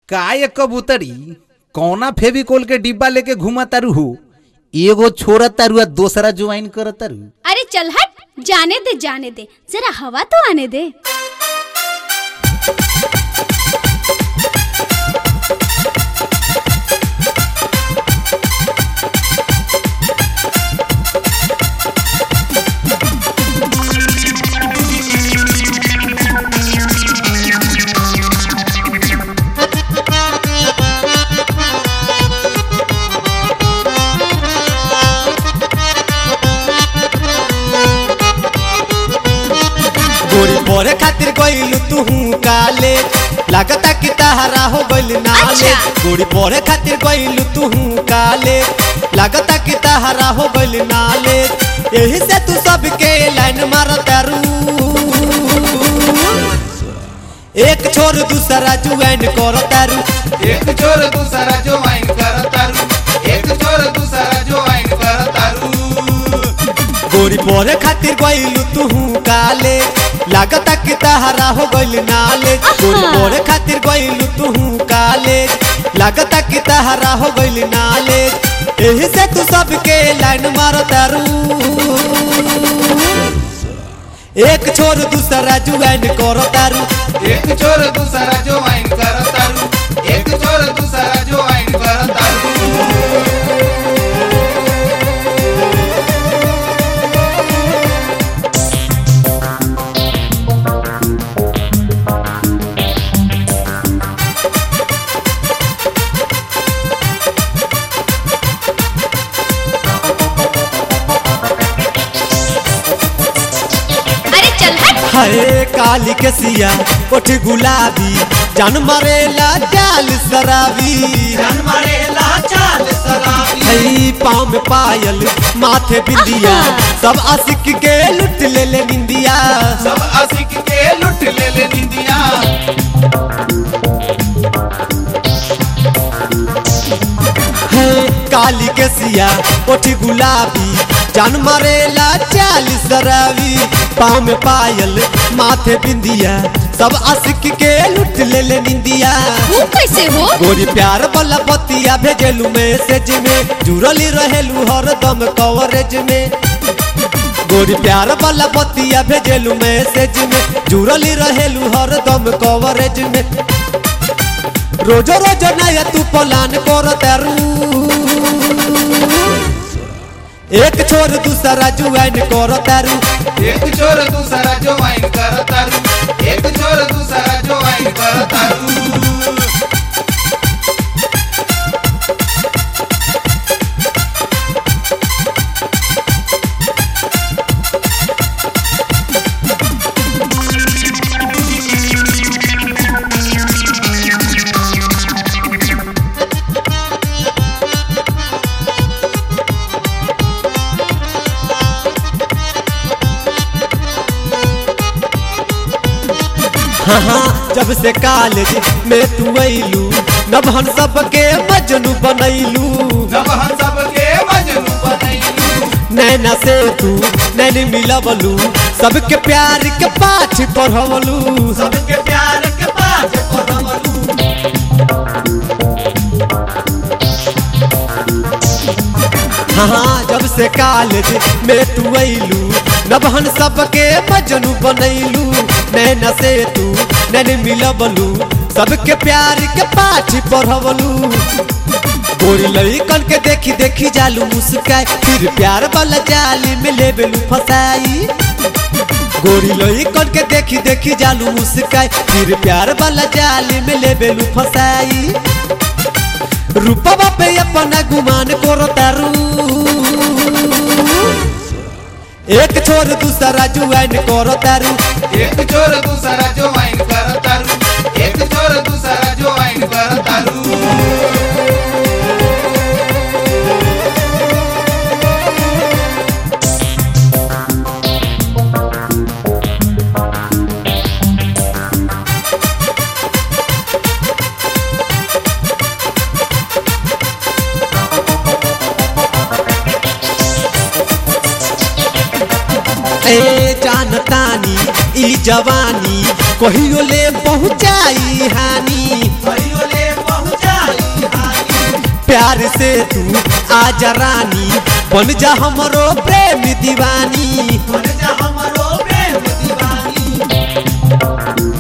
का ये कबूतरी कौना फेविकोल के डिब्बा लेके घुमा तारू हो एगो छोरा तारू आ दूसरा ज्वाइन कर तारू अरे चल हट जाने दे जाने दे जरा हवा तो आने दे गोरी पढ़े खातिर गइलू तू काले लागता कि तहरा हो गइल नाले अच्छा। गोरी पढ़े खातिर गइलू तू काले लागता कि तहरा हो गइल नाले यही से तू सबके लाइन मारतारू एक छोर दूसरा जुआइन करतारू एक चोर दूसरा जो वाइन करतारू एक चोर दूसरा जो वाइन करतारू गोरी पढ़े खातिर गइलू तू काले लागता कि तहरा हो गइल नाले गोरी पढ़े खातिर गइलू तू काले लागता कि तहरा हो गइल नाले एही से तू सबके लाइन मारतारू एक छोर दूसरा जुआइन करतारू एक चोर दूसरा जो वाइन करतारू एक चोर दूसरा जो वाइन करतारू अरे चल हट हरे काली के सिया ओठ गुलाबी जान मरेला जाल शराबी जान मारेला चाल सलामी हई पाँव में पायल माथे बिंदिया सब आशिक के लुट ले ले निंदिया सब आशिक के लुट ले ले निंदिया है काली के सिया ओठी गुलाबी जान मरेला चाल शराबी पाँव में पायल माथे बिंदिया सब आशिक के लुट ले ले निंदिया वो कैसे हो गोरी प्यार वाला बतिया भेजलू मैसेज में जुड़ली रहेलू हरदम कवरेज में गोरी प्यार वाला बतिया भेजलू मैसेज में जुड़ली रहेलू हरदम कवरेज में रोजो रोजो नया तू पलान कर तारू एक छोर दूसरा जुआइन कर तारू एक चोर दूसरा जो वाइन करतारू एक चोर दूसरा जो वाइन करतारू हाँ हाँ जब से कॉलेज में तू अइलू नब हम सबके मजनू बनैलू जब हम सबके मजनू बनैलू नैना से तू नैनी मिलवलू सबके प्यार के पाठ पढ़वलू सबके प्यार के पास पढ़वलू हाँ हाँ जब से कॉलेज में तू अइलू नब हम सबके मजनू बनैलू नैना से तू नैनी मिलवलू सबके प्यार के पाठ पढ़वलू गोरी लड़कन के देखी देखी जालू मुस्काई फिर प्यार वाला जाली में लेबेलू फसाई गोरी लड़कन के देखी देखी जालू मुस्काई फिर प्यार वाला जाली में लेबेलू फसाई रूपवा पे अपना गुमान करो तारू एक छोर दूसरा जुआइन करो तारू एक चोर दूसरा जो वाइन करतारू एक चोर दूसरा जो वाइन करतारू ए जानतानी ई जवानी कहियो ले पहुंचाई हानी कहियो ले प्यार से तू आजा रानी बन जा हमरो प्रेम दीवानी बन जा हमरो प्रेम दीवानी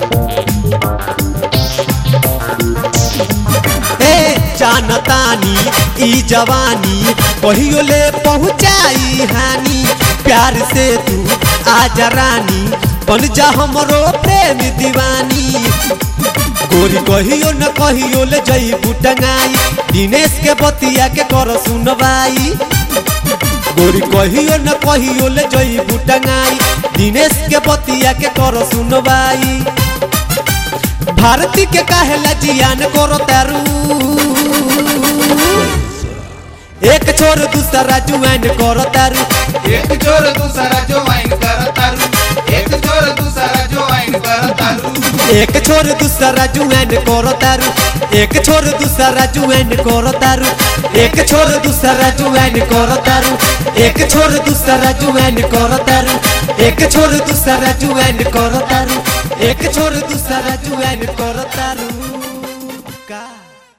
ए जानतानी ई जवानी कहियो ले पहुँचाई हानि प्यार से तू आजा रानी बन जा हमरो प्रेम दीवानी गोरी कहियो न कहियो ले जई बुटंगाई दिनेश के बतिया के कर सुनवाई गोरी कहियो न कहियो ले जई बुटंगाई दिनेश के बतिया के कर सुनवाई भारती के काहेला जियान करो तारू एक छोर दूसरा जुआन करो तारू एक चोर दूसरा ज्वाइन करतारू एक चोर दूसरा ज्वाइन करतारू एक छोर दूसरा जुआन करो तारू एक छोर दूसरा जुआन करो तारू एक छोर दूसरा जुआन करो तारू एक छोर दूसरा जुआन करो तारू एक छोर दूसरा जुआन करो तारू एक छोर दूसरा जुआन करो तारू का